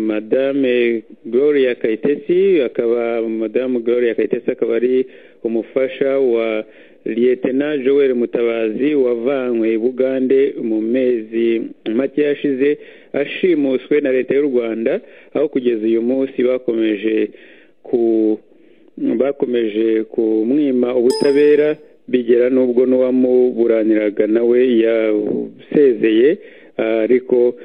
madame gloria kayitesi akaba madame gloria kayitesi akaba ari umufasha wa liyetena joel mutabazi wavanywe i bugande mu mezi make yashize ashimuswe na leta y'u rwanda aho kugeza uyu munsi bakomeje ku bakomeje kumwima ubutabera bigera n'ubwo n'uwamuburaniraga nawe yasezeye ariko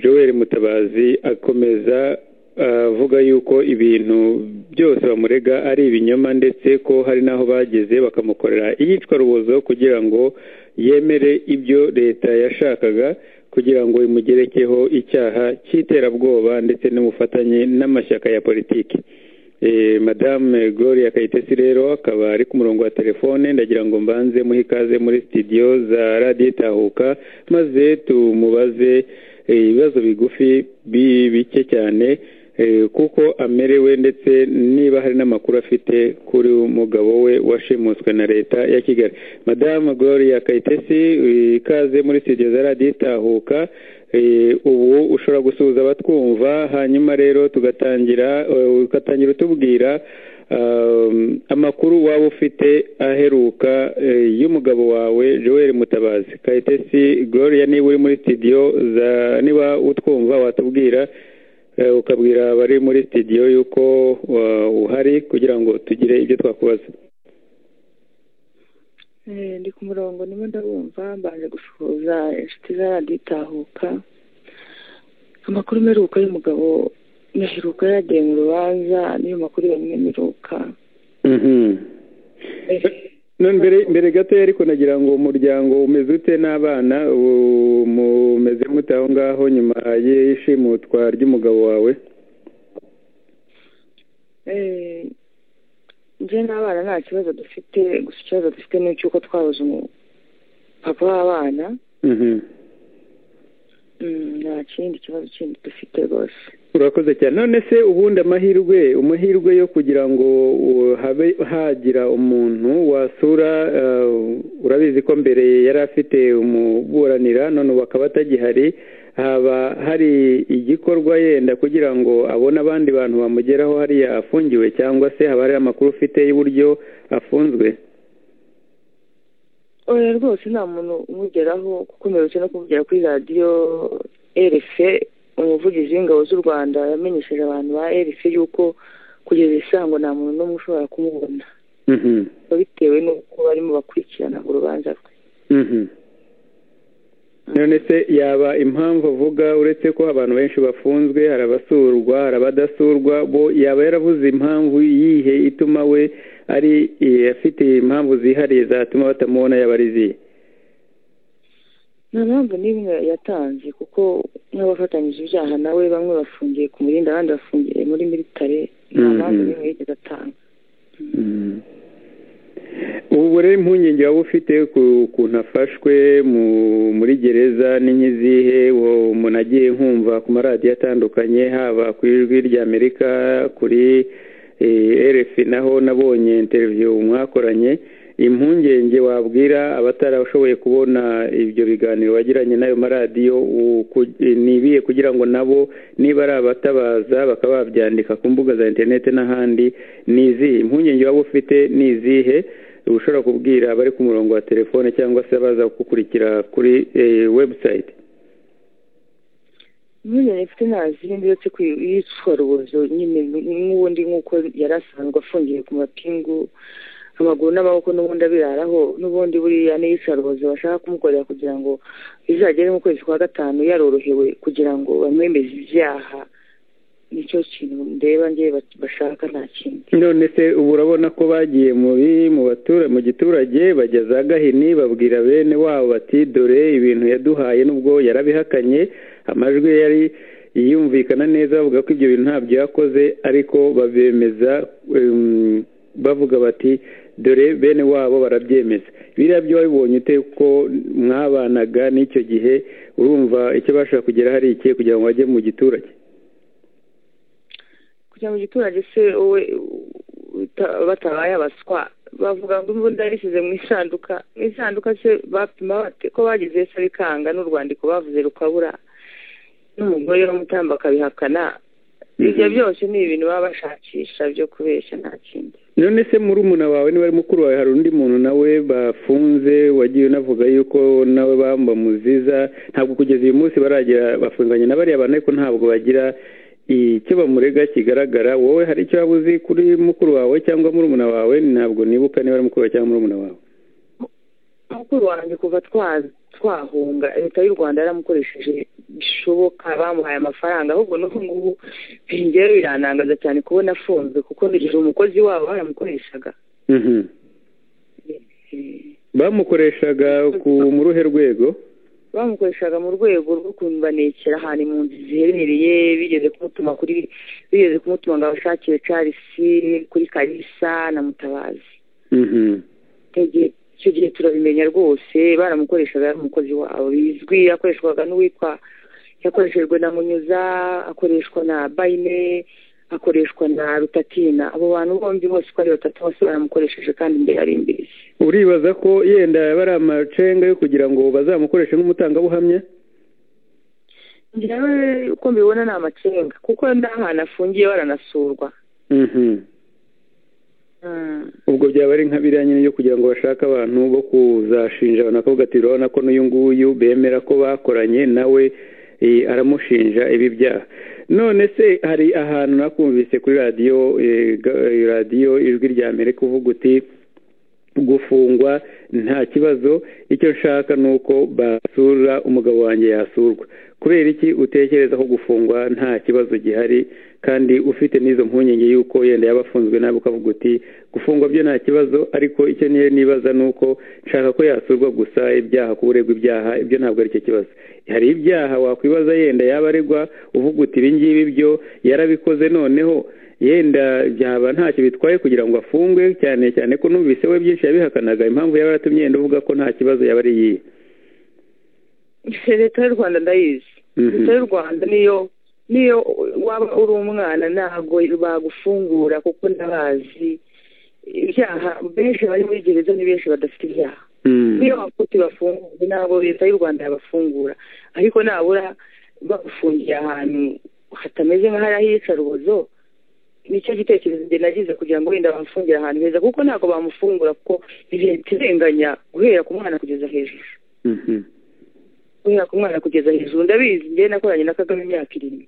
joel mutabazi akomeza avuga yuko ibintu byose bamurega ari ibinyoma ndetse ko hari n'aho bageze bakamukorera iyicwarubozo kugira ngo yemere ibyo leta yashakaga kugira ngo imugerekeho icyaha cy'iterabwoba ndetse n'ubufatanye n'amashyaka ya politiki madame gloria kayitesi rero akaba ari ku murongo wa telefone ndagira ngo mbanze muhe ikaze muri sitidiyo za radiyo itahuka maze tumubaze ibibazo bigufi bike cyane kuko amerewe ndetse niba hari n'amakuru afite kuri umugabo we washimuswe na leta ya kigali madamu gloria kayitesi ikaze muri sitidiyo za radiyo itahuka ubu ushobora gusuhuza abatwumva hanyuma rero tugatangira ugatangira utubwira amakuru waba ufite aheruka y'umugabo wawe joel mutabazi kayitesi gloria niba uri muri sitidiyo niba utwumva watubwira ukabwira abari muri sitidiyo y'uko uhari kugira ngo tugire ibyo twakubaza ndi ku murongo niba ndabumva mbanje gusuhuza inshuti za radiyo itahuka amakuru meruka y'umugabo nyaheruka yagiye mu rubanza niyo makuru yonyine meruka mbere gato ariko nagira ngo umuryango umeze ute n'abana umeze mute aho ngaho nyuma y'ishimutwa ry'umugabo wawe njye n'abana nta kibazo dufite gusa ikibazo dufite ni icy'uko twabuze umupapa w'abana nta kindi kibazo kindi dufite rwose urakoze cyane none se ubundi amahirwe amahirwe yo kugira ngo habe hagira umuntu wasura urabizi ko mbere yari afite umuburanira none ubu akaba atagihari haba hari igikorwa yenda kugira ngo abone abandi bantu bamugeraho hariya afungiwe cyangwa se haba hari amakuru ufite y'uburyo afunzwe oya rwose nta muntu umugeraho kuko mperutse no kuvugira kuri radiyo erefe umuvugizi w'ingabo z'u rwanda yamenyesheje abantu ba rc yuko kugeza isango nta muntu n'umwe ushobora kumubona bitewe n'uko barimo bakurikirana urubanza rwe none se yaba impamvu avuga uretse ko abantu benshi bafunzwe hari abasurwa hari abadasurwa bo yaba yaravuze impamvu yihe ituma we ari afite impamvu zihariye zatuma batamubona yaba ari izihe nta mpamvu n'imwe yatanze kuko nk'abafatanyije ibyaha nawe bamwe bafungiye ku murinda abandi bafungiye muri militare nta mpamvu n'imwe yigeze atanga ubu rero impungenge waba ufite ku kuntu afashwe muri gereza n'izihe umuntu agiye nkumva ku maradiyo atandukanye haba ku ijwi ry'amerika kuri erefi naho nabonye interiviyo mwakoranye impungenge wabwira abatarashoboye kubona ibyo biganiro bagiranye n'ayo maradiyo nibiye kugira ngo nabo niba ari abatabaza bakaba babyandika ku mbuga za interineti n'ahandi ni izihe impungenge waba ufite ni izihe ushobora kubwira abari ku murongo wa telefone cyangwa se abaza kugukurikira kuri webusayiti impungenge mfite ntazindi uretse ku iyicwarubozo nyine n'ubundi nk'uko yari asanzwe afungiye ku mapingu amaguru n'amaboko n'ubundi abiraraho n'ubundi buriya n'iyicarubozo bashaka kumukorera kugira ngo bizagere mu kwezi kwa gatanu yarorohewe kugira ngo bamwemeze ibyaha nicyo kintu ndeba nge bashaka nta kindi none se ubu urabona ko bagiye mu giturage bajya za gahini babwira bene wabo bati dore ibintu yaduhaye n'ubwo yarabihakanye amajwi yari yumvikana neza bavuga ko ibyo bintu ntabyo yakoze ariko babemeza bavuga bati dore bene wabo barabyemeza biriya byo wabibonye ute ko mwabanaga n'icyo gihe urumva icyo bashaka kugera hari iki kugira ngo bajye mu giturage kugira ngo giturage se wowe batabaye abaswa bavuga ngo imbunda yarishyize mu isanduka mu isanduka se bapima ko bagize se bikanga n'urwandiko bavuze rukabura n'umugore w'umutamba akabihakana ibyo byose ni ibintu baba bashakisha byo kubeshya nta kindi none se murumuna wawe niba ari mukuru wawe hari undi muntu nawe bafunze wagiye unavuga yuko nawe bamuziza ntabwo kugeza uyu munsi baragira bafunganye na bariya bantu ariko ntabwo bagira icyo bamurega kigaragara wowe hari icyo waba uzi kuri mukuru wawe cyangwa murumuna wawe ntabwo nibuka niba ari mukuru wawe cyangwa murumuna wawe mukuru wanjye kuva twahunga leta y'u rwanda yaramukoresheje bishoboka bamuhaye amafaranga ahubwo n'ubu ngubu rero biranangaza cyane kubona afunzwe kuko nijoro umukozi wabo baramukoreshaga bamukoreshaga mu ruhe rwego bamukoreshaga mu rwego rwo kumbanekera ahantu impunzi ziherereye bigeze kumutuma kuri bigeze kumutuma ngo abashakire carisi kuri karisa na mutabazi icyo gihe turabimenya rwose baramukoreshaga umukozi wawe bizwi yakoreshwaga n'uwitwa yakoreshejwe na munyuza akoreshwa na bayine akoreshwa na rutatina abo bantu bombi bose uko ari batatu bose baramukoresheje kandi imbere ari imbizi uribaza ko yenda yaba ari amacenga yo kugira ngo bazamukoreshe nk'umutangabuhamya njyewe uko mbibona ni amacenga kuko n'ahantu afungiye baranasurwa ubwo byaba ari nka biriya nyine byo kugira ngo bashake abantu bo kuzashinja abantu bakavuga ati urabona ko n'uyu nguyu bemera ko bakoranye nawe aramushinja ibi byaha none se hari ahantu nakumvise kuri radiyo radiyo ijwi rya mbere kuvuga uti gufungwa nta kibazo icyo nshaka ni uko basura umugabo wanjye yasurwa kubera iki utekereza ko gufungwa nta kibazo gihari kandi ufite n'izo mpungenge y'uko yenda yaba afunzwe nabi ukavuga uti gufungwa byo nta kibazo ariko icyo niyo nibaza ni uko nshaka ko yasurwa gusa ibyaha ku buregwa ibyaha ibyo ntabwo ari cyo kibazo hari ibyaha wakwibaza yenda yaba aregwa uvuga uti ibi ngibi byo yarabikoze noneho yenda byaba ntacyo bitwaye kugira ngo afungwe cyane cyane ko numvise we byinshi yabihakanaga impamvu yaba yaratumye yenda uvuga ko nta kibazo yaba ari iyihe leta y'u rwanda ndayizi leta y'u rwanda niyo niyo waba uri umwana ntabwo bagufungura kuko ndabazi ibyaha benshi bari muri gereza ni benshi badafite ibyaha niyo bakuti bafunguye ntabwo leta y'u rwanda yabafungura ariko nabura bagufungiye ahantu hatameze nk'ahari iyicarubozo nicyo gitekerezo njye nagize kugira ngo wenda bamufungire ahantu heza kuko ntabwo bamufungura kuko ni leta irenganya guhera ku mwana kugeza hejuru guhera ku mwana kugeza hejuru ndabizi njye nakoranye na kagame imyaka irindwi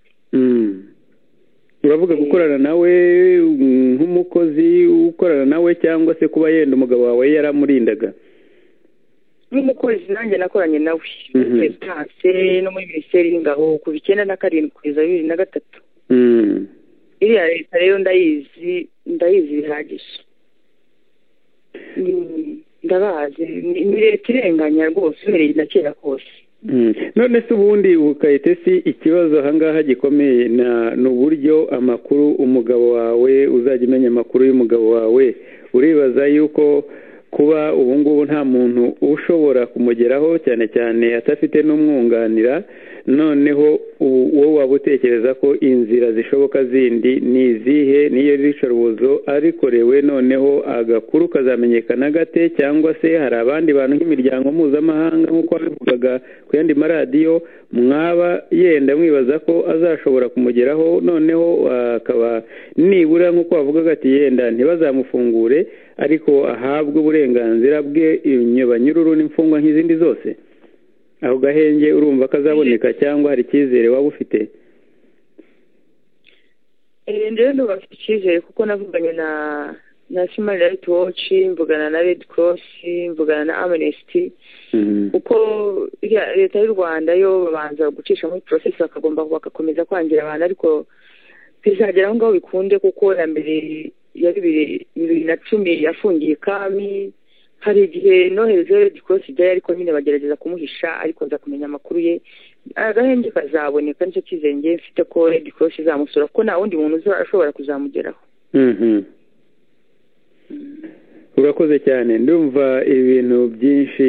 uravuga gukorana nawe nk'umukozi ukorana nawe cyangwa se kuba yenda umugabo wawe yaramurindaga nk'umukozi nanjye nakoranye nawe muri perezidanse no muri minisiteri y'ingabo kuva icyenda na karindwi kugeza bibiri na gatatu iriya leta rero ndayizi ndayizi bihagije ndabazi ni leta irenganya rwose uhereye na kera kose none se ubundi si ikibazo ahangaha gikomeye ni uburyo amakuru umugabo wawe uzajya umenya amakuru y'umugabo wawe uribaza yuko kuba ubu ngubu nta muntu ushobora kumugeraho cyane cyane adafite n'umwunganira noneho wowe waba utekereza ko inzira zishoboka zindi ni izihe niyo ricarubozo arikorewe noneho agakuru kazamenyekana gate cyangwa se hari abandi bantu nk'imiryango mpuzamahanga nk'uko babivugaga ku yandi maradiyo mwaba yenda mwibaza ko azashobora kumugeraho noneho akaba nibura nk'uko bavugaga ati yenda ntibazamufungure ariko ahabwe uburenganzira bwe banyururu n'imfungwa nk'izindi zose aho gahenge urumva kazaboneka cyangwa hari icyizere waba ufite rero ntubafite icyizere kuko navuganye na na simari rayiti woci mvugana na redi korosi mvugana na amenesiti kuko leta y'u rwanda yo babanza gucisha muri porosesi bakagomba bagakomeza kwangira abantu ariko bizagera aho ngaho bikunde kuko na mbere ya bibiri na cumi yafungiye kami hari igihe nohereje gikosi ibyayo ariko nyine bagerageza kumuhisha ariko nza kumenya amakuru ye agahenge kazaboneka nicyo cyizenge mfite ko redi korosi izamusura kuko nta wundi muntu ushobora kuzamugeraho urakoze cyane ndumva ibintu byinshi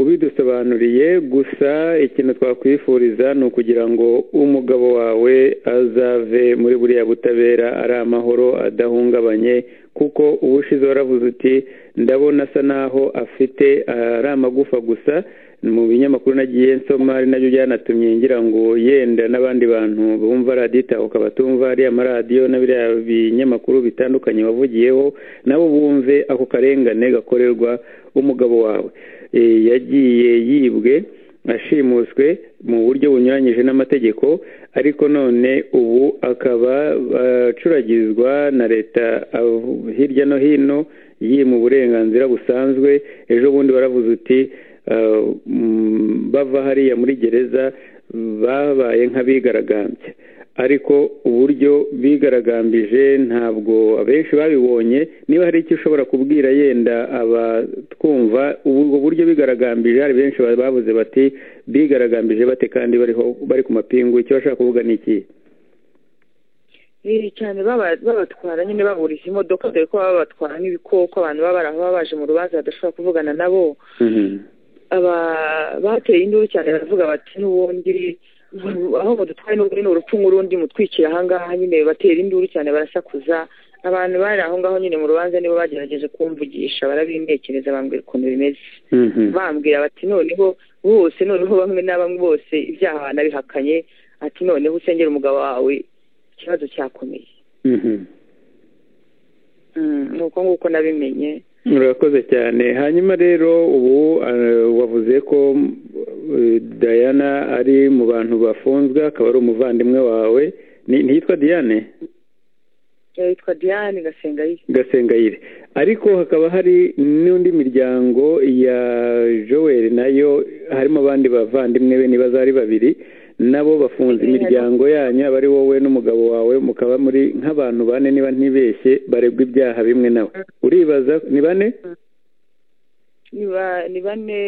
ubidusobanuriye gusa ikintu twakwifuriza ni ukugira ngo umugabo wawe azave muri buriya butabera ari amahoro adahungabanye kuko uba ushize waravuze uti ndabona asa naho afite ari amagufa gusa mu binyamakuru nagiye nsoma ari nabyo byanatumye ngira ngo yenda n'abandi bantu bumva radiyo itahuka batumva ariya maradiyo n'abiriya binyamakuru bitandukanye wavugiyeho nabo bumve ako karengane gakorerwa umugabo wawe yagiye yibwe ashimuswe mu buryo bunyuranyije n'amategeko ariko none ubu akaba acuragizwa na leta hirya no hino yima uburenganzira busanzwe ejo bundi baravuze uti bava hariya muri gereza babaye nk'abigaragambye ariko uburyo bigaragambije ntabwo abenshi babibonye niba hari icyo ushobora kubwira yenda abatwumva ubwo buryo bigaragambije hari benshi babuze bati bigaragambije bate kandi bari ku mapingu icyo bashaka kuvuga ni iki biri cyane babatwara nyine bahurije imodoka dore ko baba babatwara nk'ibikoko abantu baba baje mu rubanza badashobora kuvugana nabo bateye induru cyane baravuga bati n'ubundi aho badutwaye n'ubundi ni urupfu nk'urundi mutwikira ahangaha nyine batera induru cyane barasakuza abantu bari aho ngaho nyine mu rubanza nibo bagerageje kumvugisha barabimpekereza bambwira ukuntu bimeze bambwira bati noneho bose noneho bamwe na bamwe bose ibyaha banabihakanye ati noneho usengera umugabo wawe ikibazo cyakomeye ni uko nguko nabimenye murakoze cyane hanyuma rero ubu wavuze ko dayana ari mu bantu bafunzwe akaba ari umuvandimwe wawe ntiyitwa diane yitwa diane gasengayire gasengayire ariko hakaba hari n'undi miryango ya joel nayo harimo abandi bavandimwe be niba ari babiri nabo bafunze imiryango yanyu aba ari wowe n'umugabo wawe mukaba muri nk'abantu bane niba ntibeshye baregwa ibyaha bimwe nawe uribaza ni bane ni bane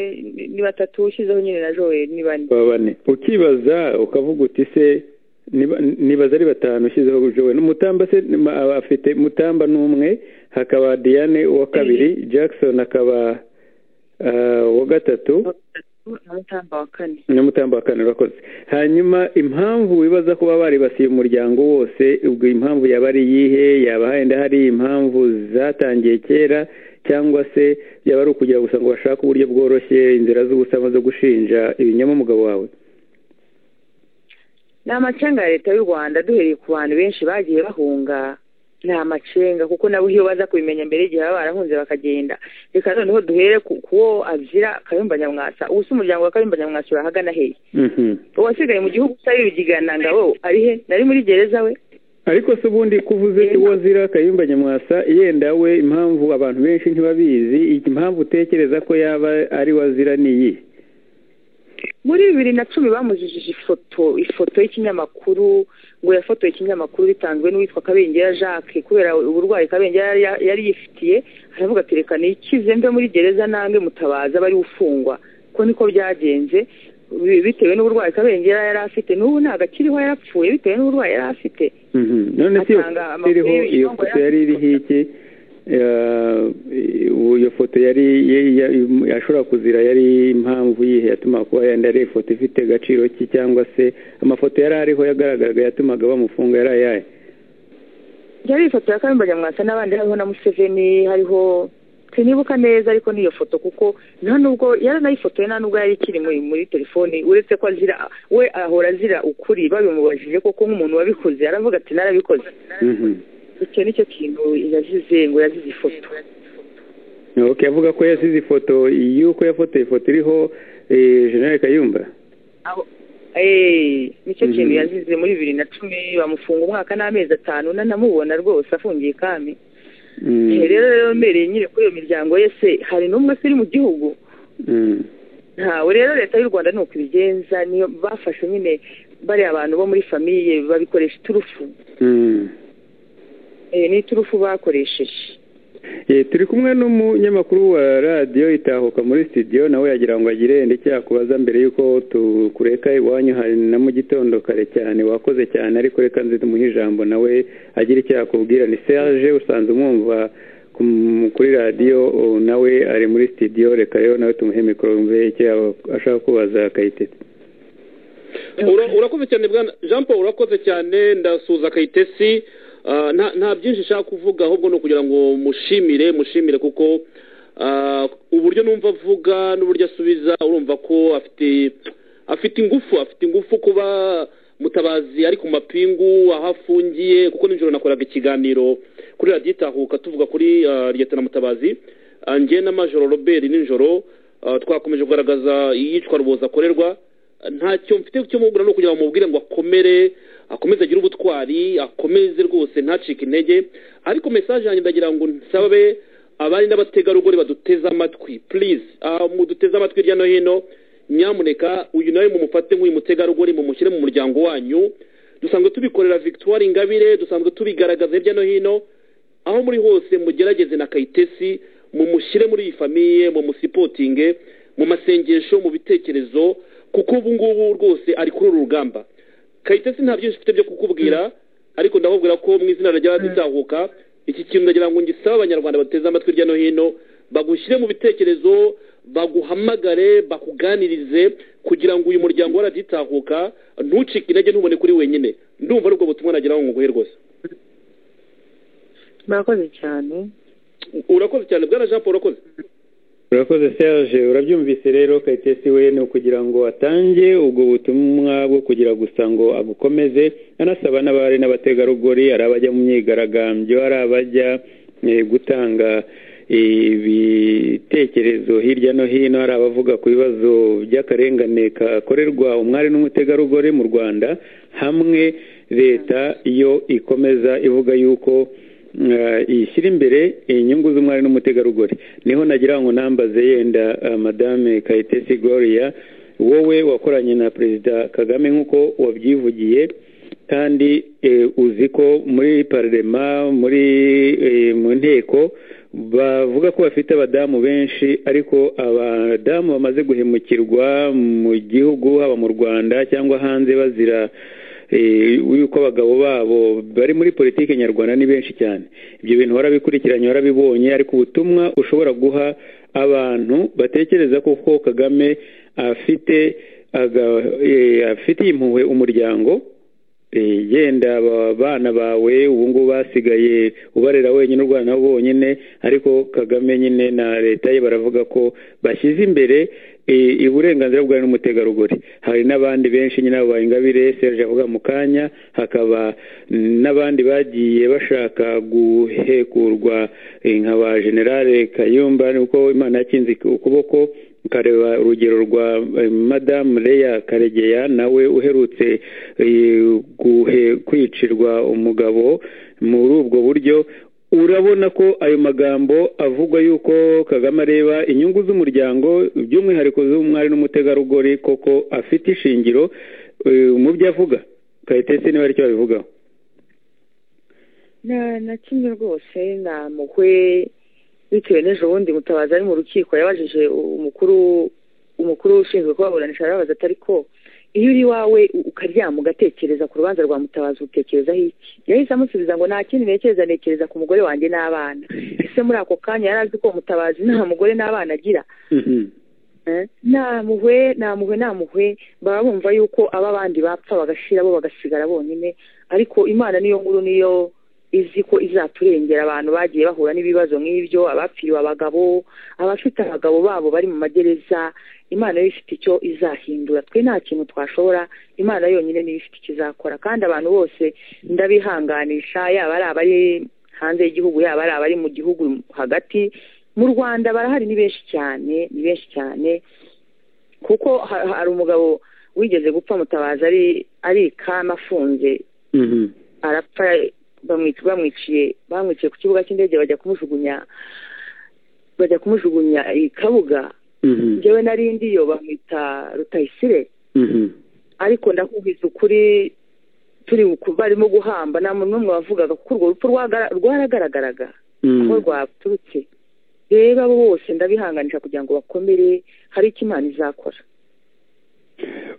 ni batatu ushyizeho nyine na joel ni bane bane ukibaza ukavuga uti se nibaza ari batanu ushyizeho joel mutamba se afite mutamba n'umwe hakaba diane uwa kabiri jackson akaba uwa gatatu ni umutamba wa kane urakoze hanyuma impamvu wibaza kuba baribasiye umuryango wose ubwo impamvu yaba ari iyihe yaba henda hari impamvu zatangiye kera cyangwa se yaba ari ukugira gusa ngo bashake uburyo bworoshye inzira z'ubusama zo gushinja ibinyama umugabo wawe ni amacenga ya leta y'u rwanda duhereye ku bantu benshi bagiye bahunga ni amacenga kuko nabo iyo baza kubimenya mbere igihe baba barahunze bakagenda reka noneho duhere kuwo abyira kayumba nyamwasa ubu si umuryango wa kayumba nyamwasa urahagana hehe uwasigaye mu gihugu utari rugigana ngabo ari he nari muri gereza we ariko se ubundi kuvuze uwo zira kayumba nyamwasa yenda we impamvu abantu benshi ntibabizi impamvu utekereza ko yaba ari wazira ni iyi muri bibiri na cumi bamujijije ifoto ifoto y'ikinyamakuru ngo yafotoye ikinyamakuru bitanzwe n'uwitwa kabengera jacques kubera uburwayi kabengera yari yifitiye aravuga ati reka nikize mve muri gereza nange mutabaza bari ufungwa ko niko byagenze bitewe n'uburwayi kabengera yari afite n'ubu ntabwo akiriho yarapfuye bitewe n'uburwayi yari afite none se iyo foto yari iriho iki iyo foto yari ashobora kuzira yari impamvu yihe yatuma kuba yenda ari ifoto ifite agaciro ki cyangwa se amafoto yari ariho yagaragaraga yatumaga bamufunga yari ayahe yari ifoto ya karimba nyamwasa n'abandi hariho na museveni hariho sinibuka neza ariko niyo foto kuko nta nubwo yaranayifotoye nta nubwo yari ikiri muri telefoni uretse ko azira we ahora azira ukuri babimubajije koko nk'umuntu wabikoze aravuga ati narabikoze icyo nicyo kintu yazize ngo yazize ifoto ok avuga ko yasize ifoto y'uko yafotoye ifoto iriho jenere kayumba nicyo kintu yazize muri bibiri na cumi bamufunga umwaka n'amezi atanu nanamubona rwose afungiye ikami rero rero mbereye nyine kuri iyo miryango ye se hari n'umwe se uri mu gihugu ntawe rero leta y'u rwanda ni uko ibigenza niyo bafashe nyine bariya abantu bo muri famiye babikoresha iturufu ni iturufu bakoresheje turi kumwe n'umunyamakuru wa radiyo itahuka muri sitidiyo nawe yagira ngo agire ndetse yakubaza mbere y'uko tukureka iwanyu hari na mu gitondo kare cyane wakoze cyane ariko reka nzi tumuhe ijambo nawe agira icyo yakubwira ni serge usanzwe umwumva kuri radiyo nawe ari muri sitidiyo reka rero nawe tumuhe mikoro mve icyo ashaka kubaza kayitesi urakoze cyane jean paul urakoze cyane ndasuza kayitesi nta byinshi ushaka kuvuga ahubwo ni ukugira ngo mushimire mushimire kuko Ah, uburyo numva avuga n'uburyo asubiza urumva ko afite afite ingufu afite ingufu kuba mutabazi ari ku mapingu aho afungiye kuko nijoro nakoraga ikiganiro kuri radiyo itahuka tuvuga kuri ah, liyetana mutabazi Ah, njye n'amajoro robert nijoro ah, twakomeje kugaragaza iyicwa ruboza akorerwa ntacyo mfite cyo mubwira ni ukugira ngo mubwire ngo akomere akomeze agire ubutwari akomeze rwose ntacike intege ariko mesaje yanjye ndagira ngo nsabe abari n'abategarugori baduteze amatwi purize muduteze amatwi hirya no hino nyamuneka uyu nawe mumufate nk'uyu mutegarugori mumushyire mu muryango wanyu dusanzwe tubikorera victoire ingabire dusanzwe tubigaragaza hirya no hino aho muri hose mugerageze na kayitesi mumushyire muri iyi famiye mumusipotinge mu masengesho mu bitekerezo kuko ubu ngubu rwose ari kuri uru rugamba kayitesi nta byinshi mfite byo kukubwira ariko ndakubwira ko mu izina ry'abaditahuka iki kintu ndagira ngo ngisaba abanyarwanda bateze amatwi hirya no hino bagushyire mu bitekerezo baguhamagare bakuganirize kugira ngo uyu muryango waraditahuka ntucike intege ntubone kuri wenyine ndumva ari ubwo butumwa nagira ngo nguhe rwose murakoze cyane urakoze cyane bwana jean paul urakoze urakoze serge urabyumvise rero kayitesi we ni ukugira ngo atange ubwo butumwa bwo kugira gusa ngo abukomeze anasaba n'abari n'abategarugori ari abajya mu myigaragambyo ari abajya eh, gutanga ibitekerezo hirya no hino hari abavuga ku bibazo by'akarengane kakorerwa umwari n'umutegarugori mu rwanda hamwe leta yo ikomeza ivuga yuko eh, ishyira imbere inyungu z'umwari n'umutegarugori niho nagira ngo nambaze yenda eh, madame kayitesi gloria wowe wakoranye na perezida kagame nk'uko wabyivugiye kandi eh, uzi ko muri parlema muri eh, mu nteko bavuga ko bafite abadamu benshi ariko abadamu bamaze guhemukirwa mu gihugu haba mu rwanda cyangwa hanze bazira eh, yuko abagabo babo bari muri politiki nyarwanda ni benshi cyane ibyo bintu warabikurikiranye warabibonye ariko ubutumwa ushobora guha abantu batekereza ko koko kagame afite aga- eh, afitiye impuhwe umuryango eh, yenda aba bana bawe ubu ngubu basigaye ubarera wenyine urwana nabo bonyine ariko kagame nyine na leta ye baravuga ko bashyize imbere eh, uburenganzira bwa n'umutegarugori hari n'abandi benshi nyine abo ingabire serge avuga mu kanya hakaba n'abandi bagiye bashaka guhekurwa eh, nka ba generale kayumba niko imana yakinze ukuboko ukareba urugero rwa eh, madamu leya karegeya nawe uherutse eh, guhe- kwicirwa umugabo muri ubwo buryo urabona ko ayo magambo avugwa yuko kagame areba inyungu z'umuryango by'umwihariko z'umwari n'umutegarugori koko afite ishingiro eh, mu byo avuga kayitesi niba aricyo abivugaho nta na kimwe rwose namuhwe bitewe n'ejo bundi mutabazi ari mu rukiko yabajije umukuru umukuru ushinzwe kubaburanisha arababaza atari ko iyo uri iwawe u- ukaryama ugatekereza ku rubanza rwa mutabazi utekerezaho iki yahise amusubiza ngo nta kindi ntekereza ntekereza ku mugore wanjye n'abana ese muri ako kanya yari azi ko mutabazi nta mugore n'abana agira Mhm. namuhwe namuhwe namuhwe baba bumva yuko aba bandi bapfa bagashira bo bagasigara bonyine ariko imana niyo nkuru niyo izi ko izaturengera abantu bagiye bahura n'ibibazo nk'ibyo abapfiriwe abagabo abafite abagabo babo bari mu magereza imana yo ifite icyo izahindura twe nta kintu twashobora imana yonyine niyo ifite icyo izakora kandi abantu bose ndabihanganisha yaba ari abari hanze y'igihugu yaba ari abari mu gihugu hagati mu rwanda barahari ni benshi cyane ni benshi cyane kuko ha- hari umugabo wigeze gupfa mutabaza ari ari ikama afunze Mhm. arapfa bamwic- bamwiciye bamwiciye ku kibuga cy'indege bajya kumujugunya bajya kumujugunya i kabuga Mhm. njyewe narindiyo bamwita rutayisire Mhm. ariko ndakubwiza ukuri turi ku- barimo guhamba nta muntu n'umwe wavugaga kuko urwo rupfu rwagara- rwaragaragaraga Mhm. aho rwaturutse rero abo bose ndabihanganisha kugira ngo bakomere hari icyo imana izakora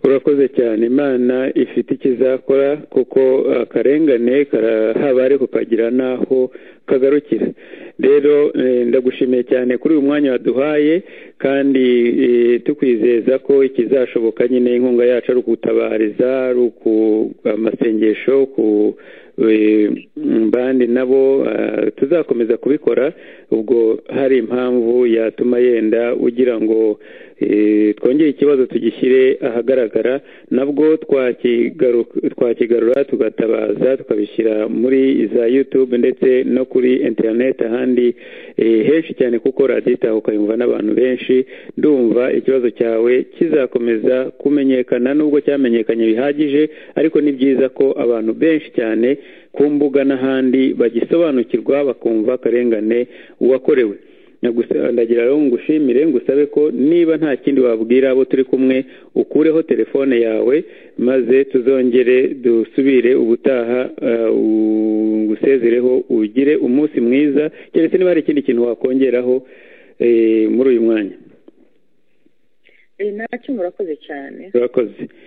urakoze cyane imana ifite icyo izakora kuko eh, akarengane karahaba ariko kagira n'aho kagarukira rero eh, ndagushimiye cyane kuri uyu mwanya waduhaye kandi tukwizeza ko ikizashoboka nyine inkunga yacu ari ukutabariza ari amasengesho ku bandi nabo tuzakomeza kubikora ubwo hari impamvu yatuma yenda ugira ngo twongere ikibazo tugishyire ahagaragara nabwo twakigarura tugatabaza tukabishyira muri za yutube ndetse no kuri interineti ahandi henshi cyane kuko radiyo itahuka yumva n'abantu benshi ndumva ikibazo cyawe kizakomeza kumenyekana nubwo cyamenyekanye bihagije ariko ni byiza ko abantu benshi cyane ku mbuga n'ahandi bagisobanukirwa bakumva akarengane uwakorewe ndagira rero ngushimire ngusabe ko niba nta kindi wabwira abo turi kumwe ukureho telefone yawe maze tuzongere dusubire ubutaha ngusezereho ugire umunsi mwiza keretse niba hari ikindi kintu wakongeraho muri uyu mwanya nacyo murakoze cyane murakoze